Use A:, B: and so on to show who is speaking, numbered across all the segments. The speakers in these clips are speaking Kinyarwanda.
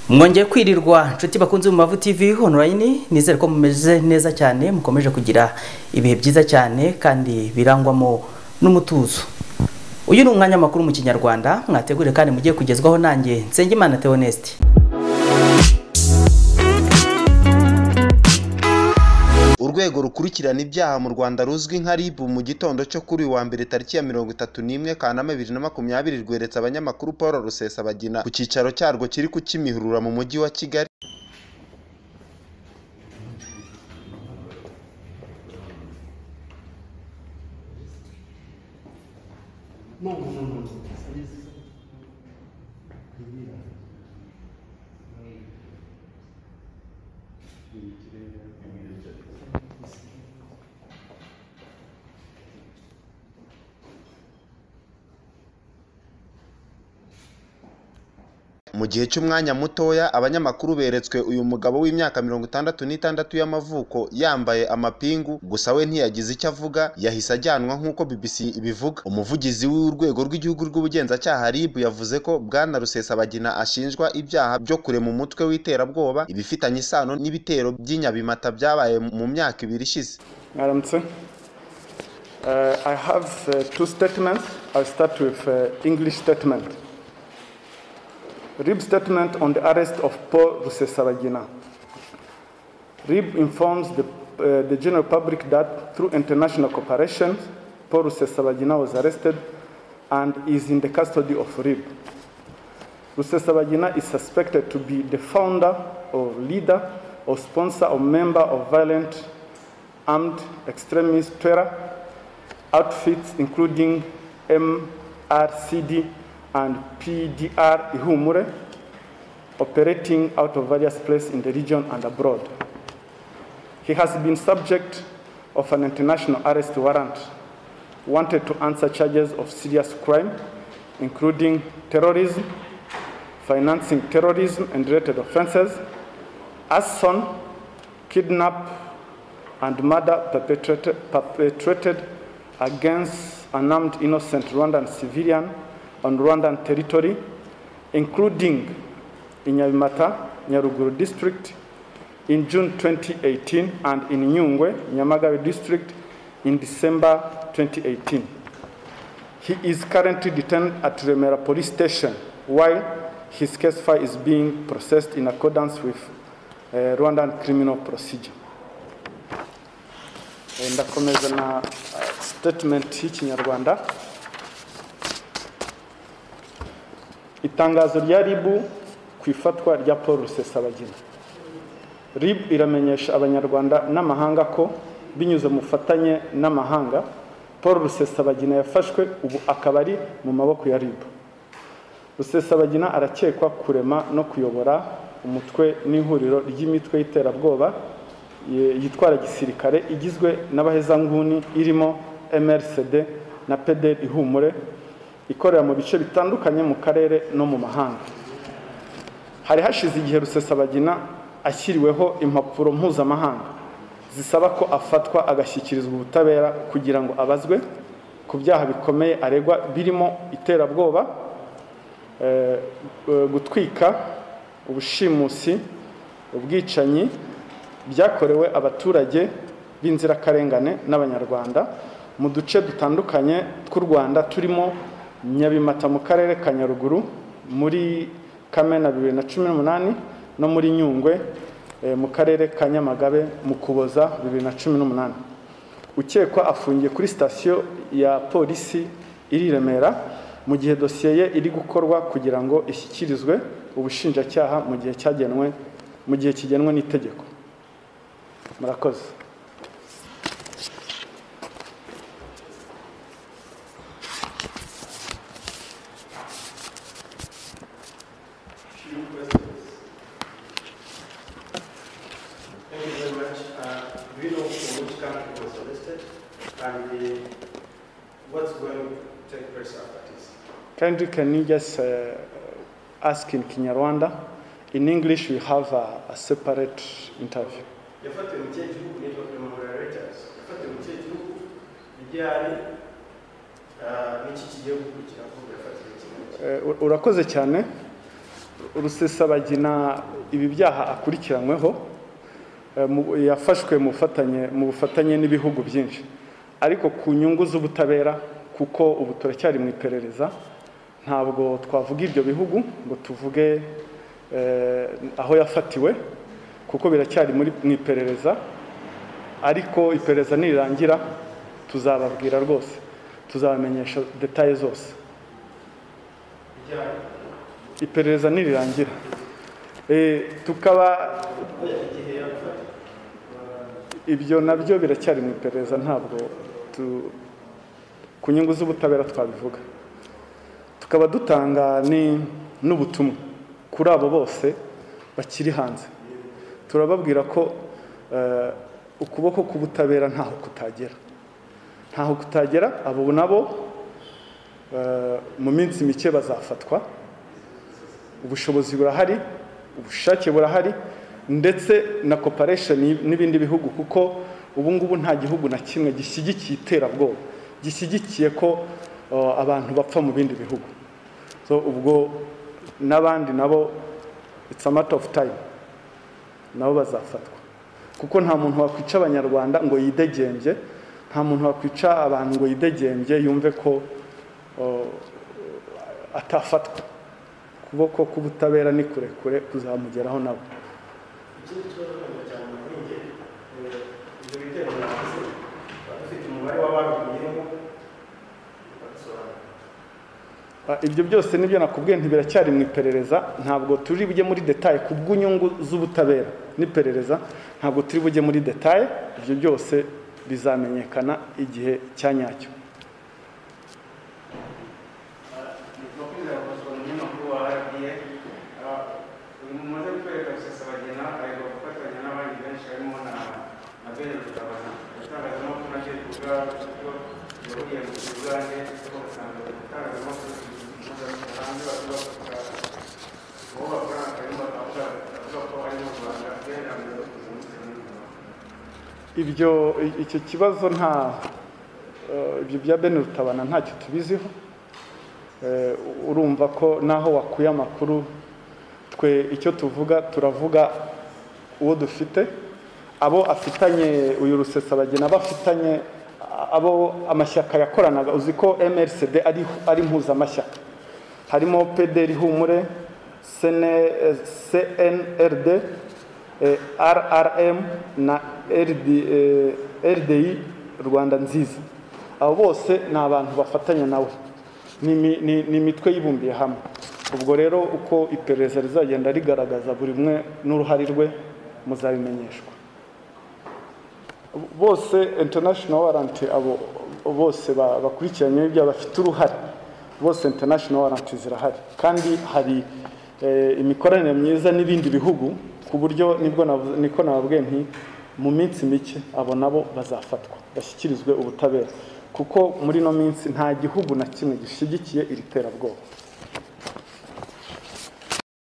A: mwongeye kwirirwa inshuti bakunze mu mavu tv online nizere ko mumeze neza cyane mukomeje kugira ibihe byiza cyane kandi birangwamo n'umutuzo uyu ni umwanya makuru mu kinyarwanda mwategure kandi mugiye kugezwaho nanjye nsengimana theoneste
B: urwego rukurikirana ibyaha mu rwanda ruzwi nka rib mu gitondo cyo kuri uyu wa mbere tariki ya mirongo itatu n'imwe kanama bibiri na makumyabiri rweretse abanyamakuru paul rusesabagina ku cyicaro cyarwo kiri ku kimihurura mu mujyi wa kigali mu gihe cy'umwanya mutoya abanyamakuru beretswe uyu mugabo w'imyaka mirongo itandatu n'itandatu y'amavuko yambaye amapingu gusa we ntiyagize icyo avuga yahise ajyanwa nk'uko bbc ibivuga umuvugizi w'urwego rw'igihugu rw'ubugenzacyaha rib yavuze ko bwana rusesabagina ashinjwa ibyaha byo kurema umutwe w'iterabwoba ibifitanye isano n'ibitero by'inyabimata byabaye mu myaka ibiri ishize
C: Madam Chair, uh, I have uh, two statements. I'll start with uh, English statement. RIB statement on the arrest of Paul Rusesabagina. RIB informs the, uh, the general public that through international cooperation, Paul Rusesabagina was arrested and is in the custody of RIB. Rusesabagina is suspected to be the founder or leader or sponsor or member of violent armed extremist terror outfits including MRCD and PDR Ihumure operating out of various places in the region and abroad. He has been subject of an international arrest warrant wanted to answer charges of serious crime including terrorism, financing terrorism and related offenses, arson, kidnap and murder perpetrated, perpetrated against an armed innocent Rwandan civilian on Rwandan territory, including in Nyabimata, Nyaruguru district, in June 2018, and in Nyungwe, Nyamagabe district, in December 2018. He is currently detained at Remera police station while his case file is being processed in accordance with uh, Rwandan criminal procedure. Eh, ndakomeza na uh, statement y'ikinyarwanda itangazo rya ribu ku ifatwa rya paul rusesabagina ribu iramenyesha abanyarwanda n'amahanga ko binyuze mu bufatanye n'amahanga paul rusesabagina yafashwe ubu akaba ari mu maboko ya ribu rusesabagina arakekwa kurema no kuyobora umutwe n'ihuriro ry'imitwe y'iterabwoba yitwara gisirikare igizwe n'abahezanguni irimo mrcd na pederi ihumure ikorera mu bice bitandukanye mu karere no mu mahanga hari hashize igihe rusesabagina ashyiriweho impapuro mpuzamahanga zisaba ko afatwa agashyikirizwa ubutabera kugira ngo abazwe ku byaha bikomeye aregwa birimo iterabwoba gutwika ubushimusi ubwicanyi byakorewe abaturage b'inzirakarengane n'abanyarwanda mu duce dutandukanye tw'u rwanda turimo nyabimata mu karere ka nyaruguru muri kamena bibiri na cumi n'umunani no muri nyungwe mu karere ka nyamagabe mu kuboza bibiri na cumi n'umunani ukekwa afungiye kuri sitasiyo ya polisi iri i remera mu gihe dosiye ye iri gukorwa kugira ngo ishyikirizwe ubushinjacyaha mu gihe cyagenwe mu gihe kigenwe n'itegeko murakoze Kindly, can you just uh, ask in Kinyarwanda? In English, we have a, a separate interview.
D: yafatiwe mu kihe gihugu nitwa primavera reuters yafatiwe mu kihe gihugu igihari n'iki kigiye gukurikira kuko yafatiwe kimwe
C: Eh, u- urakoze cyane rusesabagina ibi byaha akurikiranyweho eh, mu- yafashwe mu bufatanye- mu bufatanye n'ibihugu byinshi ariko ku nyungu z'ubutabera kuko ubu turacyari mu iperereza ntabwo twavuga ibyo bihugu ngo tuvuge eh, aho yafatiwe kuko biracyari muri mu iperereza ariko iperereza nirirangira tuzababwira rwose tuzabamenyesha detaye zose iperereza nirirangira Eh, tukaba ibyo nabyo biracyari mu iperereza ntabwo tu- ku nyungu z'ubutabera twabivuga tukaba dutanga ni- n'ubutumwa kuri abo bose bakiri hanze turababwira ko eh, ukuboko k'ubutabera ntaho kutagera ntaho kutagera abo nabo eh, mu minsi mike bazafatwa ubushobozi burahari ubushake burahari ndetse na cooperation n'ibindi bihugu kuko ubu ngubu nta gihugu na kimwe gishyigikiye iterabwoba gishyigikiye ko uh, abantu bapfa mu bindi bihugu so ubwo n'abandi nabo it's a matter of time nabo bazafatwa kuko nta muntu wakwica abanyarwanda ngo yidegembye nta muntu wakwica abantu ngo yidegembye yumve ko uh, atafatwa ukuboko k'ubutabera ni kurekure kuzamugeraho nabo
D: ikindi kibazo cyane kuri njye eh, ibyo bitero navuze tuba dufite umubare w'ababiguyemo badusobanura
C: Ah, ibyo byose nibyo nakubwiye ntibiracyari mu iperereza ntabwo turi bujye muri detaye ku bw'inyungu z'ubutabera n'iperereza ntabwo turi bujye muri detaye ibyo byose bizamenyekana igihe cya nyacyo
D: makumyabiri na gatatu umunyamakuru wa rda mumaze kutwereka rusesabagina ariko gufatanya n'abandi benshi harimo na na bene rutabana itangazamakuru nabyo rivuga kuko yahuriye mu kigande kuko usanga itangazamakuru hanze bavuga ko uwo bakorana akarimo bakavuga bavuga ko bari mu rwanda bene rwanda bakunze muri rwanda
C: ibyo i- icyo kibazo nta eh, ibyo bya bene rutabana ntacyo tubiziho Eh, urumva ko naho wakuye amakuru twe icyo tuvuga turavuga uwo dufite abo afitanye uyu rusesabagina abo afitanye a- abo amashyaka yakoranaga uzi ko mrcd ari, ari mpuzamashyaka harimo pdr humure CN eh, cnrd eh, rrm na RD, eh, rdi rwanda nziza abo bose ni abantu bafatanya nawe Ni imi- ni ni imitwe yibumbiye hamwe ubwo rero uko iperereza rizagenda rigaragaza buri umwe n'uruhare rwe muzabimenyeshwa bose international warrant abo bose ba- bakurikiranyweho ibyaha bafite uruhare bose international warrant zirahari kandi hari eh, imikoranire myiza n'ibindi bihugu ku buryo nibwo navu- niko nababwiye nti mu minsi mike abo nabo bazafatwa bashyikirizwe ubutabera kuko muri ino minsi nta gihugu na kimwe gishyigikiye iri terabwoba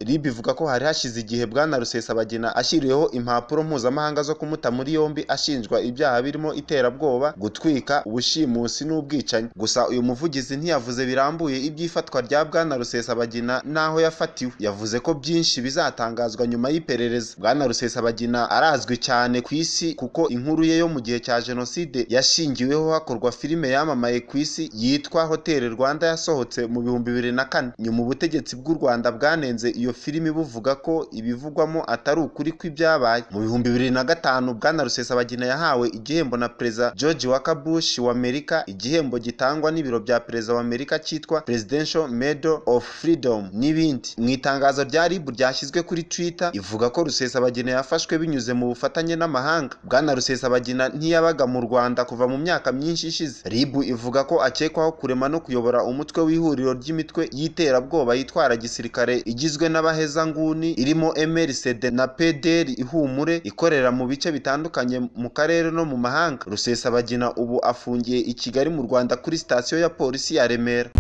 B: rib ivuga ko hari hashize igihe bwana rusesabagina ashyiriweho impapuro mpuzamahanga zo kumuta muri yombi ashinjwa ibyaha birimo iterabwoba gutwika ubushimusi n'ubwicanyi gusa uyu muvugizi ntiyavuze birambuye iby'ifatwa rya bwana rusesabagina n'aho yafatiwe yavuze ko byinshi bizatangazwa nyuma y'iperereza bwana rusesabagina arazwi cyane ku isi kuko inkuru ye yo mu gihe cya jenoside yashingiweho hakorwa filime yamamaye ku isi yitwa hoteli rwanda yasohotse mu bihumbi bibiri na kane nyuma ubutegetsi bw'u rwanda bwanenze iyo filimi buvuga ko ibivugwamo atari ukuri kw'ibyabaye mu bihumbi bibiri na gatanu bwana rusesabagina yahawe igihembo na perezida george walker bush wa amerika igihembo gitangwa n'ibiro bya perezida wa amerika cyitwa presidential medal of freedom n'ibindi mu itangazo rya rib ryashyizwe kuri twitter ivuga ko rusesabagina yafashwe binyuze mu bufatanye n'amahanga bwana rusesabagina ntiyabaga mu rwanda kuva mu myaka myinshi ishize rib ivuga ko akekwaho kurema no kuyobora umutwe w'ihuriro ry'imitwe y'iterabwoba yitwara gisirikare igizwe n'abahezanguni irimo MRCD na PDR ihumure ikorera mu bice bitandukanye mu karere no mu mahanga rusesabagina ubu afungiye i kigali mu rwanda kuri sitasiyo ya polisi ya remera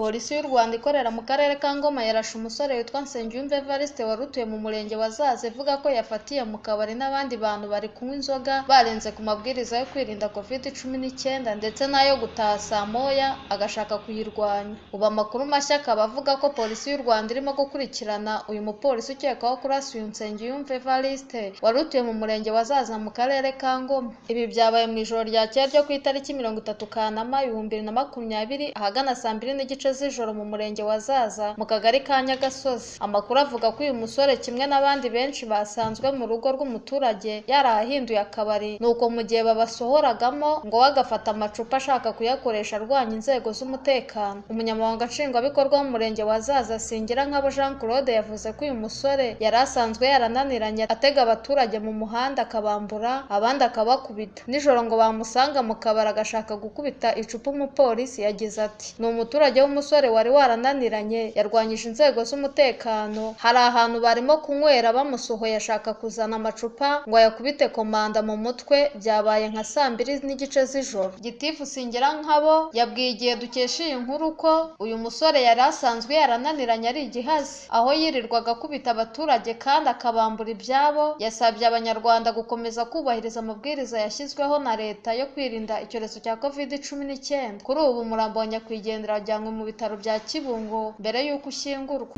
E: polisi y'u rwanda ikorera mu karere ka ngoma yarashe umusore witwa nsengiyumva evariste wari utuye mu murenge wa zaze ivuga ko yafatiye mu kabari n'abandi bantu bari kunywa inzoga barenze ku mabwiriza yo kwirinda covid cumi n'icyenda ndetse n'ayo gutaha saa moya agashaka kuyirwanya ubu amakuru mashya akaba avuga ko polisi y'u rwanda irimo gukurikirana uyu mupolisi ukekwaho kurasa uyu nsengiyumva evariste wari utuye mu murenge wa zaza mu karere ka ngoma ibi byabaye mu ijoro ryakeye ryo ku itariki mirongo itatu kanama ibihumbi bibiri na makumyabiri ahagana saa mbiri n'igice z'ijoro mu murenge wa zaza mu kagari ka nyagasozi amakuru avuga ko uyu musore kimwe n'abandi benshi basanzwe mu rugo rw'umuturage yarahahinduye akabari nuko mu gihe babasohoragamo ngo we agafata amacupa ashaka kuyakoresha arwanya inzego z'umutekano umunyamabanga nshingwabikorwa w'umurenge wa zaza singira nkabo jean claude yavuze ko uyu musore yari asanzwe yarananiranye atega abaturage mu muhanda akabambura abandi akabakubita nijoro ngo bamusanga mu kabari agashaka gukubita icupa umupolisi yagize ati ni umuturage w'umusore wari warananiranye yarwanyije inzego z'umutekano hari ahantu barimo kunywera bamusohoye ashaka kuzana amacupa ngo ayakubite komanda mu mutwe byabaye nka saa mbiri n'igice z'ijoro gitifu singira nkabo yabwiye igihe dukesha iyi nkuru ko uyu musore yari asanzwe yarananiranye ari igihazi aho yirirwaga akubita abaturage kandi akabambura ibyabo yasabye abanyarwanda gukomeza kubahiriza amabwiriza yashyizweho na leta yo kwirinda icyorezo cya covid cumi n'icyenda kuri ubu umurambo wa nyakwigendera wajyanywe mu bitaro bya kibungo mbere y'uko ushyingurwa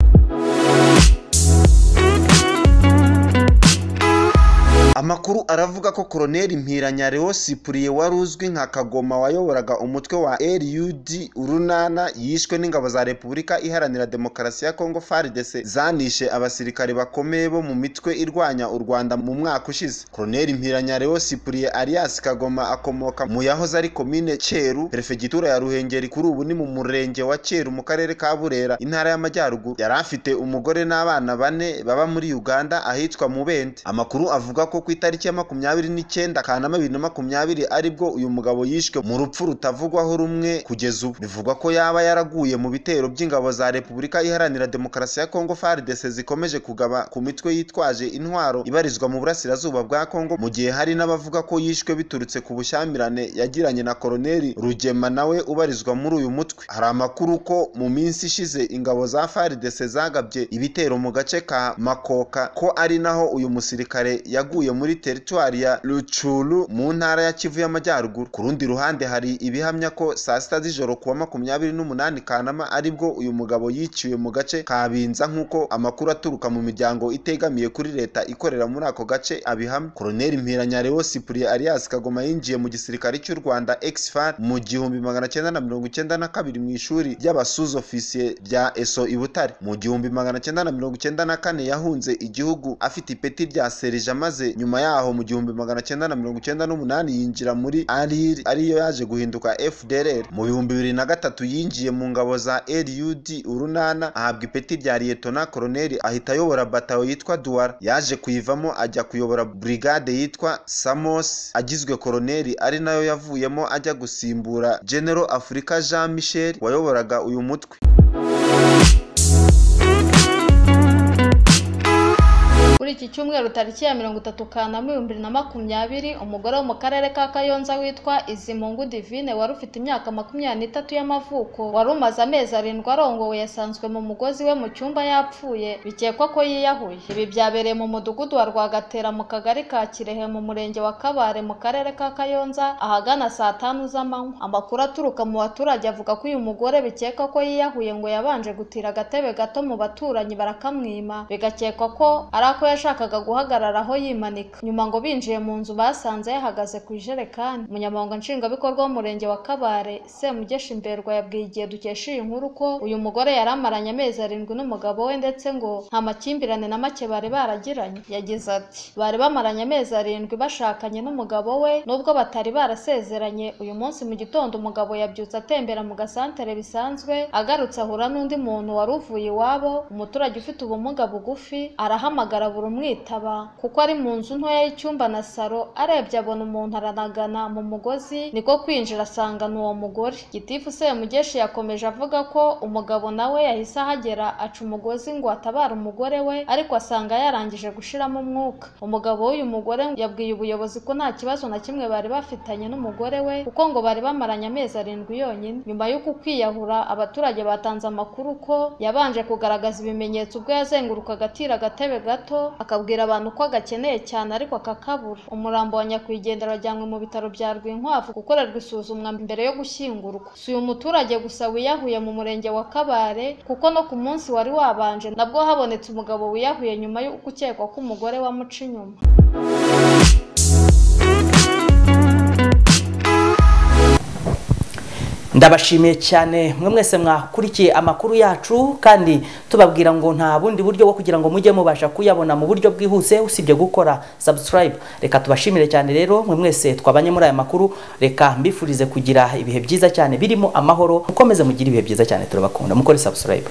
B: amakuru aravuga ko koroneli mpiranya leo sipuriye wari uzwi nka kagoma wayoboraga umutwe wa rud urunana yishwe n'ingabo za repubulika iharanira demokarasi ya kongo fardc zanishe abasirikare bakomeye bo mu mitwe irwanya u rwanda mu mwaka ushize koroneli mpiranya leo sipuriye alias kagoma akomoka mu yahoze ari komine cyeru perefegitura ya ruhengeri kuri ubu ni mu murenge wa cyeru mu karere ka burera intara y'amajyaruguru yari afite umugore n'abana bane baba muri uganda ahitwa mubende amakuru avuga ko ku itariki ya makumyabiri n'icyenda kanama bibiri na makumyabiri aribwo uyu mugabo yishwe mu rupfu rutavugwaho rumwe kugeza ubu bivugwa ko yaba yaraguye mu bitero by'ingabo za repubulika iharanira demokarasi ya kongo frdc zikomeje kugaba ku mitwe yitwaje intwaro ibarizwa mu burasirazuba bwa kongo mu gihe hari n'abavuga ko yishwe biturutse ku bushyamirane yagiranye na koroneli rugema nawe ubarizwa muri uyu mutwe hari amakuru ko mu minsi ishize ingabo za frdc zagabye ibitero mu gace ka makoka ko ari naho uyu musirikare yaguye muri teritwari ya rucuru mu ntara ya kivu y'amajyaruguru ku rundi ruhande hari ibihamya ko saa sita z'ijoro kuwa makumyabiri n'umunani kanama aribwo uyu mugabo yiciwe mu gace ka binza nk'uko amakuru aturuka mu miryango itegamiye kuri leta ikorera muri ako gace abihamya koroneli mpiranya leo sipuriye alias kagoma yinjiye mu gisirikare cy'u rwanda exfar mu gihumbi magana cyenda na mirongo icyenda na kabiri mu ishuri ry'abasuza ofisiye rya eso i butare mu gihumbi magana cyenda na mirongo icyenda na kane yahunze igihugu afite ipeti rya serija maze nyuma yaho mu gihumbi magana cyenda na mirongo icyenda n'umunani yinjira muri arir ariyo yaje guhinduka fdrr mu bihumbi bibiri na gatatu yinjiye mu ngabo za rud urunana ahabwa ipeti rya liyetona koroneli ahita ayobora batayo yitwa duwara yaje kuyivamo ajya kuyobora brigade yitwa samos agizwe koroneli ari nayo yavuyemo ajya gusimbura general afurika jean michel wayoboraga uyu mutwe
E: kuri iki cyumweru tariki ya mirongo itatu kanama ibihumbi bibiri na makumyabiri umugore wo mu karere ka kayonza witwa izimungu divine wari ufite imyaka makumyabiri n'itatu y'amavuko wari umaze amezi arindwi arongowe yasanzwe mu mugozi we mu cyumba yapfuye bikekwa ko yiyahuye ibi byabereye mu mudugudu wa rwagatera mu kagari ka kirehe mu murenge wa kabare mu karere ka kayonza ahagana saa tanu z'amanywa amakuru aturuka mu baturage avuga ko uyu mugore bikekwa ko yiyahuye ngo yabanje gutira agatebe gato mu baturanyi barakamwima bigakekwa ko ari ako yashakaga guhagarara aho yimanika nyuma ngo binjiye mu nzu basanze yahagaze ku ijerekani umunyamabanga nshingwabikorwa w'umurenge wa kabare semugesha imberwa yabwiye igihe dukesha iyi nkuru ko uyu mugore yari amaranye amezi arindwi n'umugabo we ndetse ngo nta makimbirane na make bari baragiranye yagize ati bari bamaranye amezi arindwi bashakanye n'umugabo we nubwo batari barasezeranye uyu munsi mu gitondo umugabo yabyutse atembera mu gasantere bisanzwe agarutse ahura n'undi muntu wari uvuye iwabo umuturage ufite ubumuga bugufi arahamagara buri umwe kumwitaba kuko ari mu nzu ntoya y'icyumba na saro arebye abona umuntu aranagana mu mugozi niko kwinjira asanga ni uwo mugore gitifu semugeshi yakomeje avuga ko umugabo nawe yahise ahagera aca umugozi ngo atabare umugore we ariko asanga yarangije gushiramo umwuka umugabo w'uyu mugore yabwiye ubuyobozi ko nta kibazo na kimwe bari bafitanye n'umugore we kuko ngo bari bamaranye amezi arindwi yonyine nyuma y'uko kwiyahura abaturage batanze amakuru ko yabanje kugaragaza ibimenyetso ubwo yazengurukaga atira agatebe gato akabwira abantu ko agakeneye cyane ariko akakabura umurambo wa nyakwigendera wajyanywe mu bitaro bya rwinkwavu gukorerwa isuzumwa mbere yo gushyingurwa si uyu muturage gusa wiyahuye mu murenge wa kabare kuko no ku munsi wari wabanje nabwo habonetse umugabo wiyahuye nyuma y'uko ukekwa ko umugore wamuca inyuma
A: ndabashimiye cyane mwe mwese mwakurikiye amakuru yacu kandi tubabwira ngo nta bundi buryo bwo kugira ngo mujye mubasha kuyabona mu buryo bwihuse usibye gukora subscribe reka tubashimire cyane rero mwe mwese twabanye muri aya makuru reka mbifurize kugira ibihe byiza cyane birimo amahoro mukomeze mugire ibihe byiza cyane turabakunda mukore subscribe